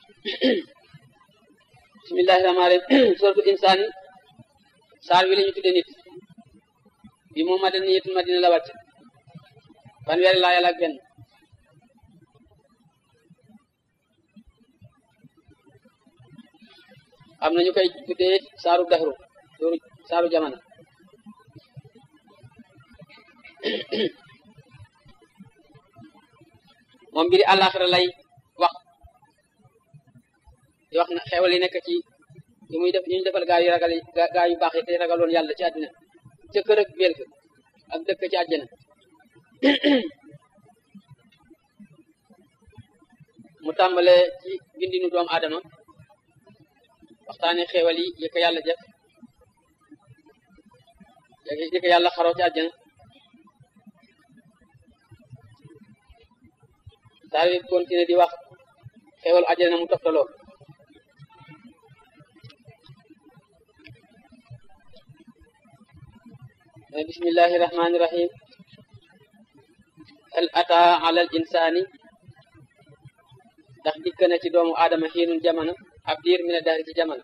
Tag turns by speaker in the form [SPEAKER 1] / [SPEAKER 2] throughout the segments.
[SPEAKER 1] bismillahi rahmaani rahim suratu insaani saar wi la ñu tudde nit bi moom ma den yetul madina la wàcc fanweeri laa yàlla ak benn am na ñu koy tuddee saaru daxru saaru saaru jamono moom mbiri àllaaxira lay wax di wax na xewal yi nekk ci yi muy def ñu defal gaa yu ragal gaa yu baax yi te ragaloon yàlla ci àddina ca kër ak bel ak dëkk ci àjjana mu tàmbale ci bindinu doomu aadama waxtaane xewal yi yi ko yàlla def yi ko yàlla xaroo ci àjjana saar bi continué di wax xewal àjjana mu toftaloo bismillahi rahmani rahim hal ata ala al insani ndax dikk na ci doomu aadama xiinun jamono ab diir mi ne daari ci jamono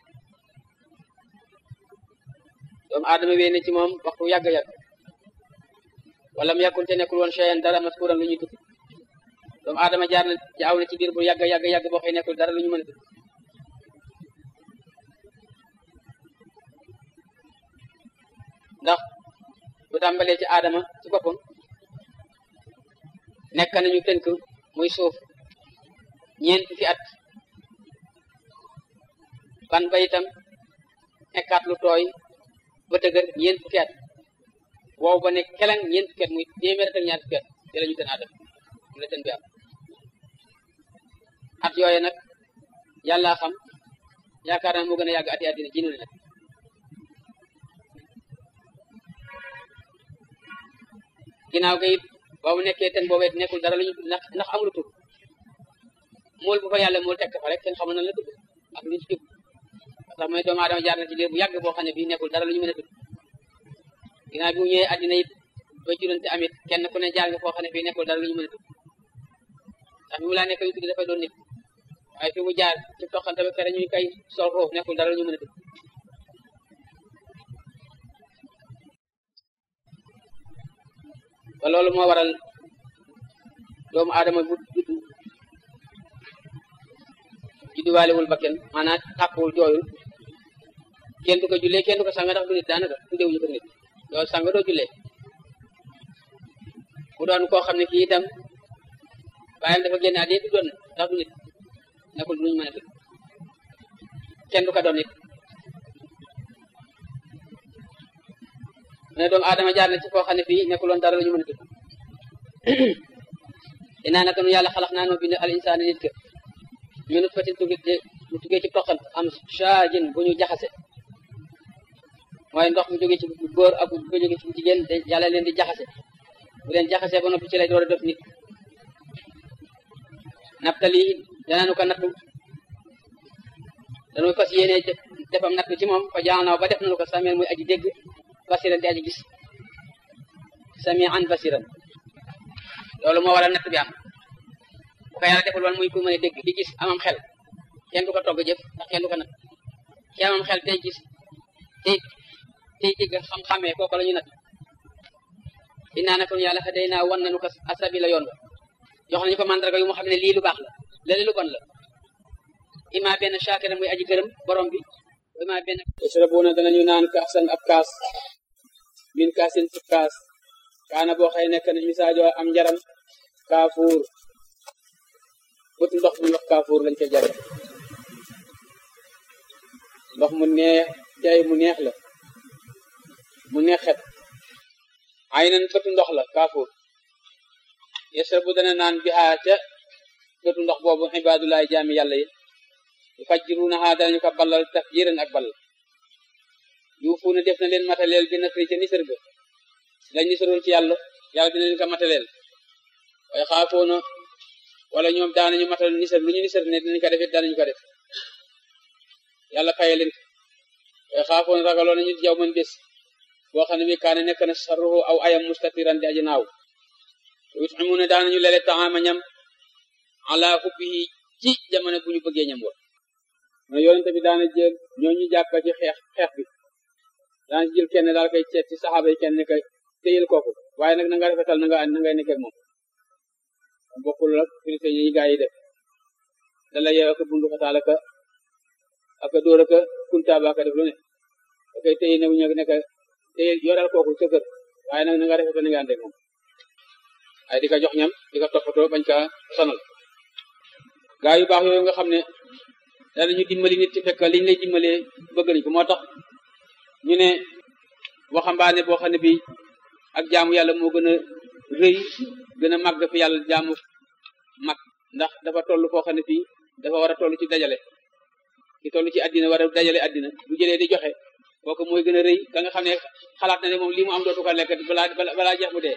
[SPEAKER 1] doomu aadama wéy na ci moom waxtu yàgg-yàgg wala mu yàkkul te nekkul woon cheyan dara maskuran lu ñuy tudd doomu aadama jaar na jaaw na ci biir bu yàgg yàgg yàgg boo xëy nekkul dara lu ñu mën a tudd ndax bu tàmbalee ci aadama ci boppam nekk nañu tënk muy suuf ñeent fi at ban ba itam nekkaat lu tooy ba tëgër ñeent fukki at wow ba nekk keleng ñeent fukki at muy téeméer ak ñaar fukki at te la ñu tën aadama mu la tën bi am at yooyu nag yàlla xam yaakaar naa moo gën a yàgg ati àddina ji nu nag ginnaaw ga it ba mu nekkee ten boobee nekkul dara lu ñu ndax ndax amul tur mool bu fa yàlla mool tekk fa rek kenn xamul nan la tudd ak lu ci jub ndax mooy doomu aadama jaar na ci liir bu yàgg boo xam ne bii nekkul dara lu ñu mën a tudd ginnaaw bi mu ñëwee àddina it ba jurante amit kenn ku ne jaar nga foo xam ne bii nekkul dara lu ñu mën a tudd ndax bi mu laa nekk yu tudd dafay doon nit waaye fi mu jaar ci toxante ba kere ñuy kay sol roof nekkul dara lu ñu mën a tudd ba loolu moo waral doomu aadama bu judd judduwaalewul ba kenn maanaam tàkkuwul jooyul kenn du ko jullee kenn du ko sanga ndax du nit daanaka tuddewuñu ko nit doo sanga doo jullee mu doon koo xam ne kii itam baayam dafa génn àddina du doon ndax du nit nekkul luñu mën a tudd kenn du ko doon nit mu ne doomu aadama jaar na ci foo xam ne fii nekkuloon dara lu ñu mën a tudd dinaa naka nu yàlla xalax naa noo bind al insaana nit ka mi nut fatin tugi mu tuggee ci toqal am shaajin bu ñu jaxase mooy ndox mu jógee ci góor ak bu jógee ci jigéen te yàlla leen di jaxase bu leen jaxasee ba noppi ci lay door a def nit naftali danaanu ko nattu dañu fas yéene defam nattu ci moom fa jaanaaw ba def nañu ko sameel muy aji dégg basiran di aji gis samian basiran loolu moo waral natt bi am bu ko yàlla defal woon muy ku mën a dégg di gis amam xel kenn du ko togg jëf ndax kenn du ko natt ci amam xel tey gis tey tey dégg xam-xamee kooku la ñu natt dinaa nako yàlla xa day naa wan nañu ko asabi la yoon ba jox nañu ko mandarga yu mu xam ne lii lu baax la lële lu bon la ima benn shaakira muy aji gërëm borom bi ima benn yasrabuuna danañu naan kaasan ab kaas min kaasin ci kaas kaana boo xëy nekk na misaajoo am njaram kaafuur but ndox mu wax kaafuur lañ ca jar ndox mu neex jaay mu neex la mu neex xet ay nan bëtu ndox la kaafuur yasrabu dana naan bihaa ca bëtu ndox boobu ibaadulaay jaami yàlla yi yufajjiruunahaa danañu ko ballal tafjiran ak ball yuufuuna def na leen mataleel bi nasri ca nisër ga lañ nisarul ci yàlla yàlla dina leen ko mataleel waaye xaafoona wala ñoom daanañu matal nisar lu ñu nisar ne dinañ ko defit daanañu ko def yàlla faye leen ko waaye xaafoona ragaloon nañu jaw man bés boo xam ne bi kaane nekk na sarruhu aw ayam mustatiran di aji naaw yut'imuna daanañu lele taama ñam ala hubbihi ci jamono bu ñu bëggee ñam woon mais yonente bi daana jël ñooñu jàpp ci xeex xeex bi daana jël kenn daal koy seet ci saxaaba yi kenn ne ko téyel kooku waaye nag na nga rafetal na nga na ngay nekkee moom bokkul ak police yi gaa yi def da la yeew ak bundu xataal ak ak dóor ak kuntaaba ak def lu ne da koy téye ne ñu nekk téye yoral kooku sa kër waaye nag na nga rafetal na nga ànd ak moom ay di ko jox ñam di ko toppatoo bañ ka sonal gaa yu baax yooyu nga xam ne danañu dimbali nit ci fekk liñ lay dimbalee bëgg nañ ko moo tax ñu ne waxambaane boo xam ne bi ak jaamu yàlla moo gën a rëy gën a màgg fi yàlla jaamu mag ndax dafa toll foo xam ne fii dafa war a toll ci dajale ki toll ci àddina war a dajale àddina bu jëlee di joxe kooku mooy gën a rëy ka nga xam ne xalaat na ne moom lii mu am dootu ko lekk balaa balaa jeex mu dee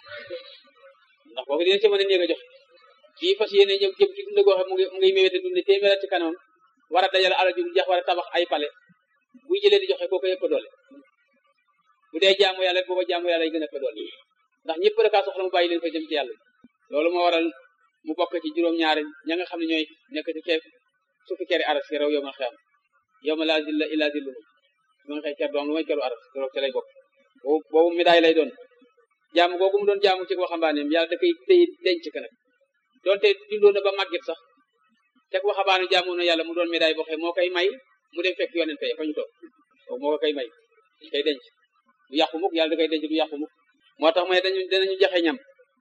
[SPEAKER 1] ndax kooku dina ci mën a néeg a joxe kii fas yéene ñëw jëm ci dund goo xam mu ngi mu ngi méwéte dund téeméer ci kanam war a dajale alal ju jeex war a tabax ay pale buy jëlee di joxe kooku yëpp doole bu dee jaamu yàlla booba jaamu yàlla yi gën a fa doole ndax ñëpp da kaa soxla mu bàyyi leen fa jëm ci yàlla loolu moo waral mu bokk ci juróom-ñaari ña nga xam ne ñooy nekk ci keef suufi keri aras ki raw yow ma xeam yow ma laa zilla illa zilluhu su ma nga xëy ker doom lu may keru aras keroog ci lay bokk boobu boobu médaille lay doon jaamu googu mu doon jaamu ci waxambaaneem yàlla da koy téy denc ka nag doonte dundoo na ba màgget sax teg waxambaane jaamu na yàlla mu doon médaille boo xam moo koy may mu dem fekk yonente fa ñu toog boobu moo ko koy may dañ koy denc du yàqu mukk yàlla da koy denc du yàqu mukk moo tax mooy dañu danañu joxe ñam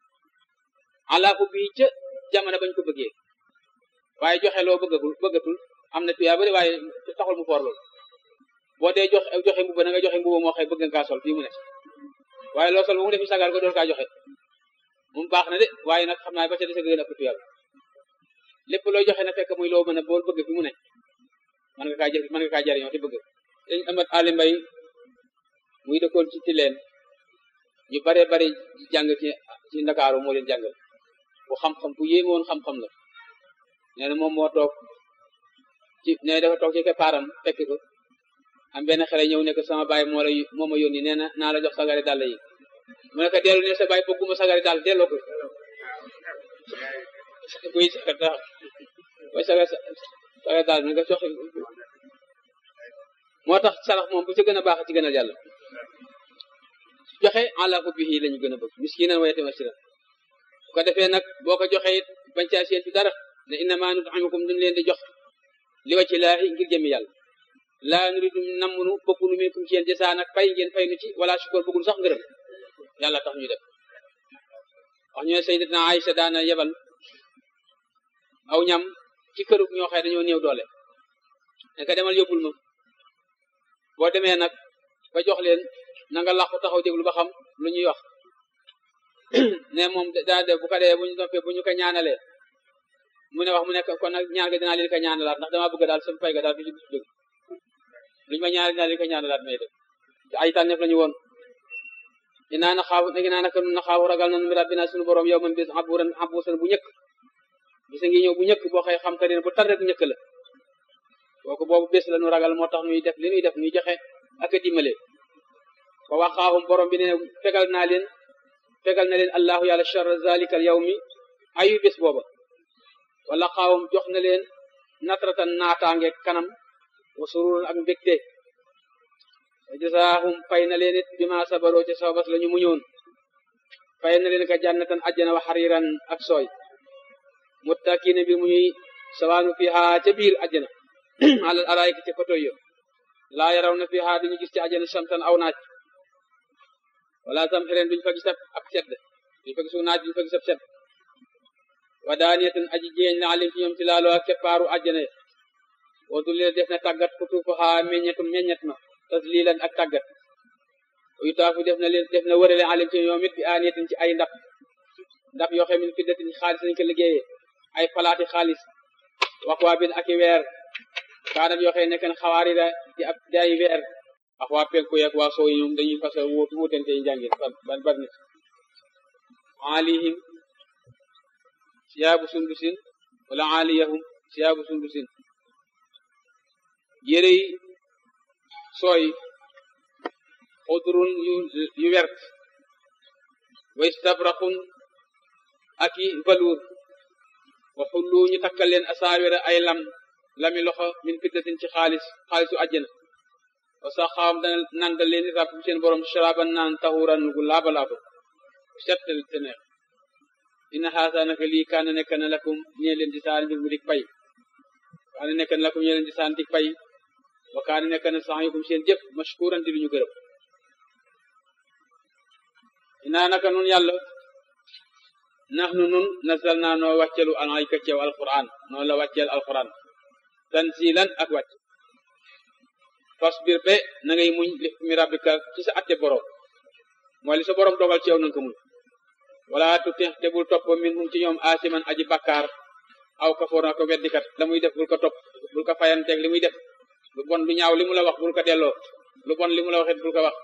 [SPEAKER 1] alaaku bii ca jamono bañ ko bëggee waaye joxe loo bëggagul bëggatul am na tuyaa bari waaye taxul mu foor loolu boo dee joxe joxe mbuba na nga joxe mbuba moo xëy bëgg nga kaa sol fii mu ne waaye loo sol ba mu defi sagal ko door kaa joxe moom baax na de waaye nag xam naa ba ca dese gën a ëpp tuyaa lépp looy joxe na fekk muy loo mën a bool bëgg fi mu ne mën nga kaa jëf mën nga kaa jariñoo te bëgg dañ amat ali mbay muy dëkkoon ci tileen ñu bare bari jàng ci ci ndakaaru moo leen jàngal bu xam-xam bu yéeme woon xam-xam la nee na moom moo toog ci nee dafa toog ci keppaaram fekk ko am benn xale ñëw ne ko sama baay moo la moo ma yónni nee na naa la jox sagari dàll yi mu ne ko dellu ne sa baay bëgguma sagari dàll delloo ko kuy sagar tax koy sagar sagari dàll na nga jox moo tax sarax moom bu ci gën a baax ci gën a yàlla joxe ala hubbihi lañu gën a bëgg miskinan wa yatiman asira bu ko defee nag boo ko joxe it bañ caa seen ci dara ne innama nut'imukum duñ leen di jox li wacci laahi ngir jëmi yàlla laa nuridu nammunu bëggunu minkum ci yéen jësaan ak fay ngeen fay nu ci wala shukur bëggunu sax ngërëm yàlla tax ñu def wax ñu ne sayyidatuna Aïcha daana yebal aw ñam ci këru ñoo xëy dañoo néew doole ne ko demal yóbbul ma boo demee nag ba jox leen na nga làqu taxaw déglu ba xam lu ñuy wax ne moom daa def bu ko dee bu ñu noppee bu ñu ko ñaanalee mu ne wax mu nekk kon nag ñaan ga dinaa leen ko ñaanalaat ndax damaa bëgg daal sama fay ga daal fi ci jóg luñu ma ñaanal dinaa leen ko ñaanalaat may def te ay tànneef la ñu woon inaa na xaaw nagi naa naka nun na xaaw ragal nanu mi rabbina suñu borom yow man bis aburan abusan bu ñëkk bisa ngi ñëw bu ñëkk boo xëy xam ka bu tar rek ñëkk la kooku boobu bés la nu ragal moo tax ñuy def li ñuy def ñuy joxe ak a dimbale fa waxaahum borom bi ne fegal naa leen fegal na leen allahu yàlla charra zalika al yawmi ayu bés booba wala xaawum jox na leen natratan naataange kanam wa sururun ak mbégte wa jasaahum fay na leen it bima sabaroo ci sababas la ñu muñoon fay na leen ka jannatan ajjana wa xariran ak sooy muttakiina bi muy sawaanu fiha ca biir ajjana alal araayika ca kotoy yo laa yaraw na fiha duñu gis ci ajjana samtan aw naaj wala tam xireen duñu fa gis ab sedd duñu fa gisu naaj duñu fa gis ab sedd wa daaniyatan aji jeeñ la alim ci ñoom ci laaloo ak keppaaru àjjana wa dulli def na tàggat xutuufaha meññetum meññet ma taslilan ak tàggat yu taafu def na leen def na wërale alim ci ñoom it bi aaniyatin ci ay ndab ndab yoo xam ne fiddatin xaalis lañ ko liggéeyee ay palaati xaalis wax waa bin ak i weer kaanam yoo xam ne nekk na xawaari la di ab di ay weer ak waa penku yeeg waa soow yi ñoom dañuy fas wuutu wuutante yi njàngin ban ban nit alihim siyaabu sundusin wala aliyahum siyaabu sundusin yére yi sooy xudrun yu yu wert wa istabraqun ak i velours wa xullu ñu takkal leen asaawira ay lam lami loxo min fiddatin ci xaalis xaalisu àjjana wa saxaam dana nandal leen ràbb seen borom sharaban naan tahuran gu laaba laaba settal te neex inna haasa naka lii kaana nekk na lakum ñee leen di saan mbir mu dik pay kaana nekk na lakum ñee leen di saan dik pay wa kaana nekk na sa'yukum seen jëf mashkuran di lu ñu gërëm inaa naka nun yàlla nax nu nun nasal naa noo wàccelu alayka ceew alquran noo la wàcceel alquran tanzilan ak wàcc fasbir be na ngay muñ li mi rabbika ci sa atte borom mooy li sa borom dogal ceew nanga ko muñ wala tuti te bul topp min hum ci ñoom asiman aji bakkaar aw kafoor na ko weddikat la muy def bul ko topp bul ko fayanteeg li muy def lu bon lu ñaaw li mu la wax bul ko delloo lu bon li mu la waxit bul ko wax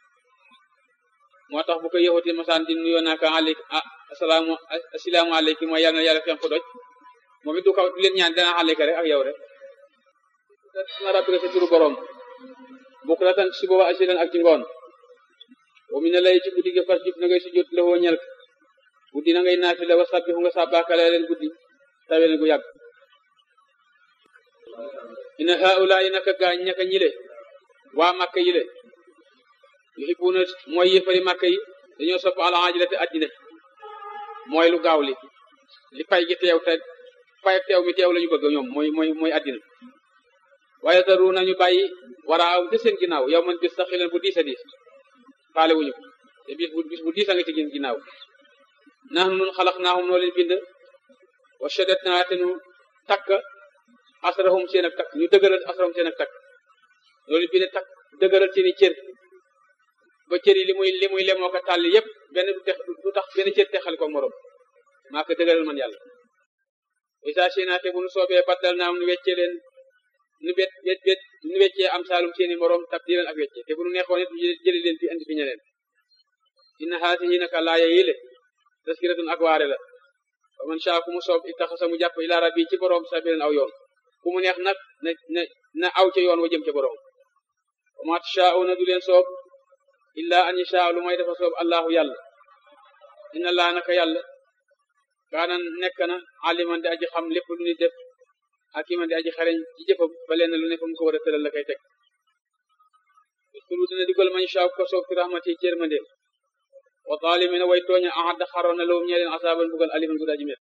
[SPEAKER 1] moo tax bu ko yëxuti masaan di nuyoo naa ko alik asalaamu asalaamu aleykum mooy yàlla na yàlla fen ko doj moom it du ko du leen ñaan dana aleyka rek ak yow rek na rabbika sa turu borom bukk la tan si booba asilan ak ci ngoon wa mi ne lay ci guddi gi fas jub na ngay sujjóot la woo ñel guddi na ngay naafila wa sabbihu nga sàbbaakale leen guddi tawel gu yàgg ina haula yi naka gaañ ñaka ñile waa màkka yile yuhibbuna mooy yëfari màkka yi dañoo sopp ala ajilate addina mooy lu gaaw li li pay gi teew te pay teew mi teew la ñu bëgg ñoom mooy mooy mooy addina waaye taru nañu bàyyi war a aw te seen ginnaaw yow man bis sax xileen bu diis a diis faale wuñu ko te bis bu bis bu diis a nga ci gin ginnaaw nax nun xalax naahum noo leen bind wa shadat naa te nu takk asrahum seen ak takk ñu dëgëral asrahum seen ak takk noo leen bind takk dëgëral seeni cër ba cër yi li muy li muy lemoo ko tàlli yépp benn du tex du tax benn cër texal ko morom maa ko dëgëral man yàlla isa seenaa te bu nu soobee baddal naam nu weccee leen nu bet bet bet nu weccee am saalum seeni morom tabdilan ak weccee te bu nu neexoon it jëli leen fi andi fi ñeneen inna haasihi naka laaya yi le taskiratun ak waare la wa man shaa ku mu soob ittaxasa mu jàpp ila rabbi ci borom sabilan aw yoon ku mu neex nag na na na aw ca yoon wa jëm ca borom wa ma tashaa'una du leen soob illa an yashaa lu may dafa soob allahu yàlla inna laa naka yàlla kaana nekk na aliman di aji xam lépp lu ni def hakiman di aji xareñ ci jëfam ba leen lu ne fa mu ko war a tëral la koy teg uskulu dina digal man shaa ko soob fi rahmati ci yërmandeem wa zalimina way tooña ahadda xaroon na lawum ñee leen asaaban bugal aliman gu daji met